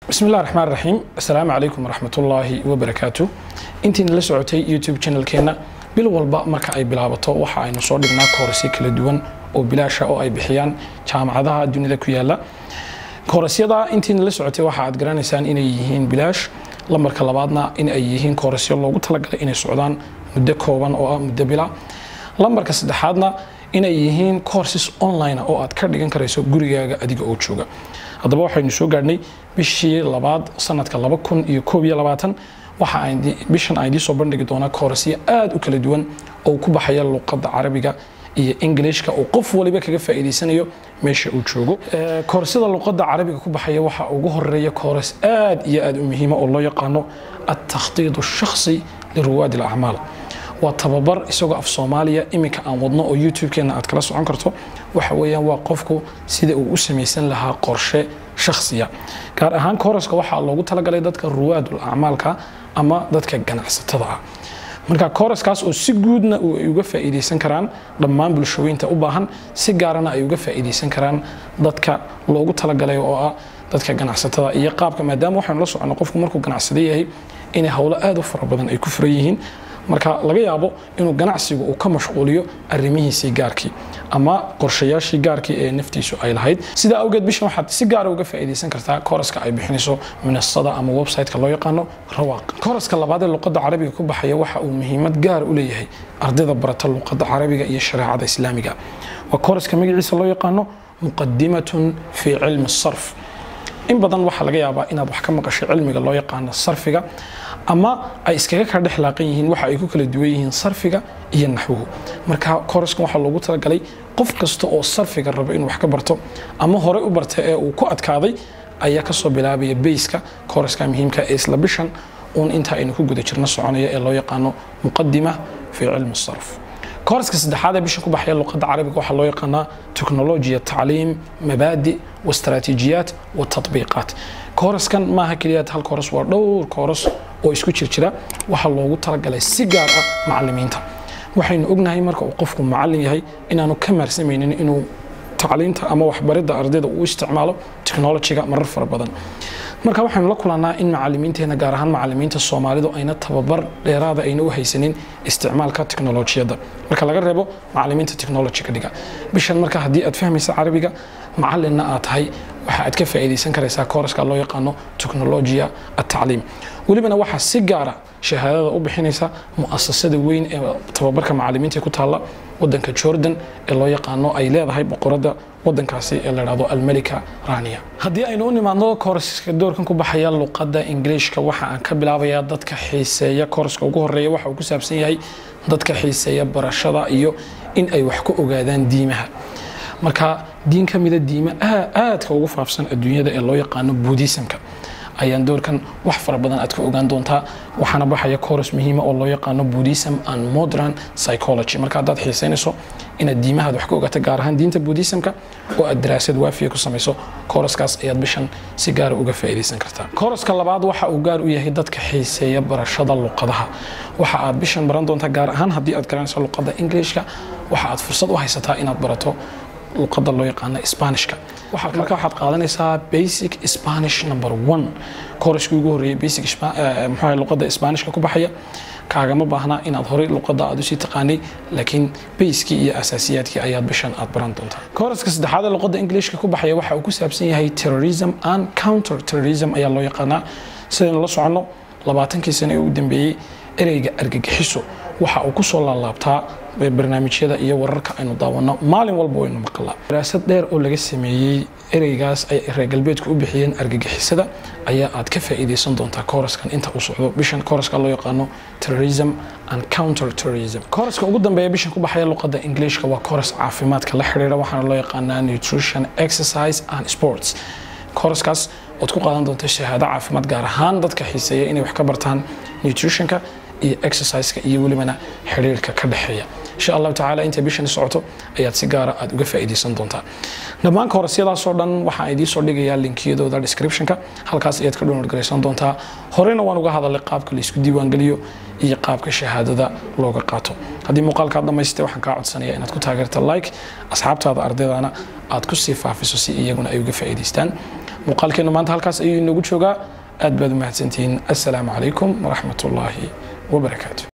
bismi illah raxmaan raxiim assalaamu calaykum waraxmatullaahi wabarakaatu intiina la socotay youtube channelkeenna bil walba marka ay bilaabato waxa aynu soo dhignaa koorasyo kala duwan oo bilaasha oo ay bixiyaan jaamacadaha dunida ku yaala koorasyada intiina la socotay waxa aad garanaysaan inay yihiin bilaash lambarka labaadna in ay yihiin koorasyo loogu talagalay inay socdaan muddo kooban oo ah muddo bila lambarka saddexaadna inay yihiin courses online oo aad ka dhigan karayso gurigaaga adiga oo jooga haddaba waxaynu soo gaadhnay bishii labaad sanadka laba kun iyo koob iyo labaatan waxa bishan aan idiin soo bandhigi doonaa koorasyo aad u kala duwan oo ku baxaya luqadda carabiga iyo ingilishka oo qof waliba kaga faa'iidaysanayo meesha uu joogo koorasyada luqadda carabiga ku baxaya waxaa ugu horeeya kooras aad iyo aad u muhiima oo loo yaqaano altakhdiid shakhsi liruwaadi alacmaal waa tababar isagoo af soomaaliya iminka aan wadno oo youtube-keena aad kala socon karto waxa weeyaan waa qofku sida uu u samaysan lahaa qorshe shakhsiya gaar ahaan kooraska waxaa loogu talagalay dadka ruwaadul acmaalka ama dadka ganacsatada ah marka kooraskaas oo si guudna ay uga faa'iidaysan karaan dhammaan bulshooyinta u baahan si gaarana ay uga faa'iidaysan karaan dadka loogu talagalay oo ah dadka ganacsatada iyo qaabka maadaama waxaynu la soconno qofku markuu ganacsada yahay inay howlo aad u fara badan ay ku furan yihiin marka laga yaabo inuu ganacsigu uu ka mashquuliyo arrimihiisii gaarkii ama qorshayaashii gaarkii ee naftiisu ay lahayd sidaa awgeed bishan waxaad si gaara uga faa'iidaysan kartaa kooraska ay bixinayso minasada ama website-ka loo yaqaano rawaaq kooraska labaad ee luqadda carabiga ku baxaya waxa uu muhiimad gaar u leeyahay ardayda barata luqadda carabiga iyo shareecada islaamiga waa kooraska magaciisa loo yaqaano muqadimatun fii cilmi sarf in badan waxaa laga yaabaa inaad wax ka maqashay cilmiga loo yaqaano sarfiga ama ay iskaga kala dhex laaqan yihiin waxa ay ku kala duwan yihiin sarfiga iyo naxwuhu marka kooraskan waxaa loogu talagalay qof kasta oo sarfiga raba inuu wax ka barto ama horey u barta ee uu ku adkaaday ayaa kasoo bilaabaya bayska kooraska muhiimka ee isla bishan uun inta aynu ku guda jirno soconaya ee loo yaqaano muqadima fii cilmi sarf kooraska saddexaad ee bishan ku baxaya luqadda carabiga waxaa loo yaqaanaa teknolojiya tacliim mabaadi wastraatiijiyaat watatbiiqaat kooraskan maaha keliyaad hal kooras waa dhowr kooras oo isku jirjira waxaa loogu talagalay si gaar ah macalimiinta waxaynu ognahay marka uu qofku macalin yahay inaanu ka maarsamaynin inuu tacliinta ama waxbaridda ardayda uu isticmaalo technolojiga marar fara badan marka waxaynu la kulannaa in macalimiinteena gaar ahaan macalimiinta soomaalidu ayna tababar dheeraada ayna u haysanin isticmaalka teknolojiyadda marka laga reebo macalimiinta technolojiga dhiga bishan marka haddii aad fahmaysa carabiga macalinna aad tahay waxa aad ka faa'iidaysan karaysaa kooraska loo yaqaano teknolojiya atacliim welibana waxaa si gaara shahaadada u bixinaysa mu'asasada weyn ee tababarka macalimiinta ku taalla wadanka jordan ee loo yaqaano ay leedahay boqoradda wadankaasi ee la dhahdo almalika rania haddii aynu u nimaadno kooraska doorkan ku baxaya luqadda ingiliishka waxa aan ka bilaabayaa dadka xiiseeya kooraska ugu horeeya waxa uu ku saabsan yahay dadka xiiseeya barashada iyo in ay wax ku ogaadaan diimaha marka diin ka mida diima aadka ugu faafsan adduunyada ee loo yaqaano buudhisamka ayaan doorkan wax fara badan aad ka ogaan doontaa waxaana baxaya kooras muhiima oo loo yaqaano buddhism and modern psychology marka haddaad xiisaynayso inaad diimahaad wax ka ogaato gaar ahaan diinta buddhismka oo aad daraasad waafiya ku samayso kooraskaas ayaad bishan si gaara uga faa'iidaysan kartaa kooraska labaad waxa uu gaar u yahay dadka xiiseeya barashada luqadaha waxa aad bishan baran doontaa gaar ahaan haddii aad garanayso luqadda ingiliishka waxa aad fursad u haysataa inaad barato luqadda loo yaqaano sbanishka marka waxaad qaadanaysaa basic spanish number one kooraskii ugu horreeyay basic muxuu luqadda sbanishka ku baxaya kaagama baahna inaad horey luqadda aad usii taqaanay laakiin bayskii iyo asaasiyaadkii ayaad bishan aad baran doontaa kooraska saddexaad ee luqadda ingiliishka ku baxaya waxa uu ku saabsan yahay terrorism and counter terrorism ayaa loo yaqaanaa sidaynu la soconno labaatankii sano ee ugu dambeeyey ereyga argagixiso waxa uu kusoo laalaabtaa barnaamijyada iyo wararka aynu daawanno maalin walba waynu maqalaa daraasad dheer oo laga sameeyey ereygaas ay reer galbeedku u bixiyeen argagixisada ayaa aad ka faa'iidaysan doontaa kooraskan inta uu socdo bishan kooraska loo yaqaano terrorism and counter terrorism kooraska ugu dambeeya bishan ku baxaya luqadda ingiliishka waa kooras caafimaadka la xiriira waxaana loo yaqaanaa nutrition exercise and sports kooraskaas ood ku qaadan doonta shahaado caafimaad gaar ahaan dadka xiiseeya inay wax ka bartaan nutritionka iyo exerciseka iyo welibana xiriirka ka dhexeeya insha allahu tacaala intay bishani socoto ayaad si gaara aad uga faa'iidaysan doontaa dhammaan koorasyadaasoo dhan waxaan idiin soo dhigayaa linkiyadooda descriptionka halkaas ayaad ka download garaysan doontaa horeyna waan uga hadalay qaabka la isku diiwaangeliyo iyo qaabka shahaadada looga qaato haddii muuqaalkaad dhamaystay waxaan kaa codsanaya inaad ku taageerta like asxaabtaada ardaydana aad ku sii faafiso si iyaguna ay uga faa'iidaystaan muuqaalkeenu maanta halkaas ayuu inoogu joogaa aad baad u mahadsantihiin assalaamu calaykum waraxmat ullaahi wabarakaatu